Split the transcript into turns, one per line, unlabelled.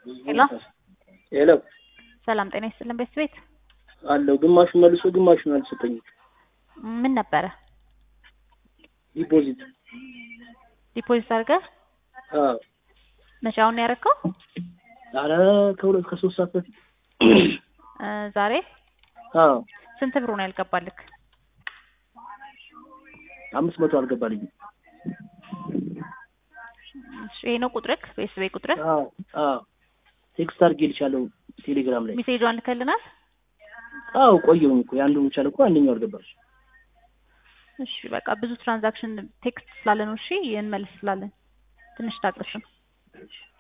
ሄሎ
ሄሎ
ሰላም ጤና ይስጥልን ቤት ቤት
አለው ግማሹን መልሶ ግማሹን አልሰጠኝም።
ምን ነበረ
ዲፖዚት
ዲፖዚት አድርገህ
አዎ
መቼ አሁን ነው ያደረግከው
ኧረ ከሁለት ከሶስት ሰዓት በፊት
እ ዛሬ
አዎ
ስንት ብሩ ነው ያልገባልክ
አምስት መቶ አልገባልኝም።
እሺ ይሄ ነው ቁጥርክ ቤት ቤት ቁጥርህ
አዎ አዎ ቴክስት አድርጌልሻለሁ ቴሌግራም ላይ
ሜሴጇን ልከልናል
አዎ ቆየሁኝ እኮ የአንዱን ብቻ እኮ አንደኛው አልገባሽ
እሺ በቃ ብዙ ትራንዛክሽን ቴክስት ስላለ ነው እሺ እንመልስ ስላለን ትንሽ ታገሱን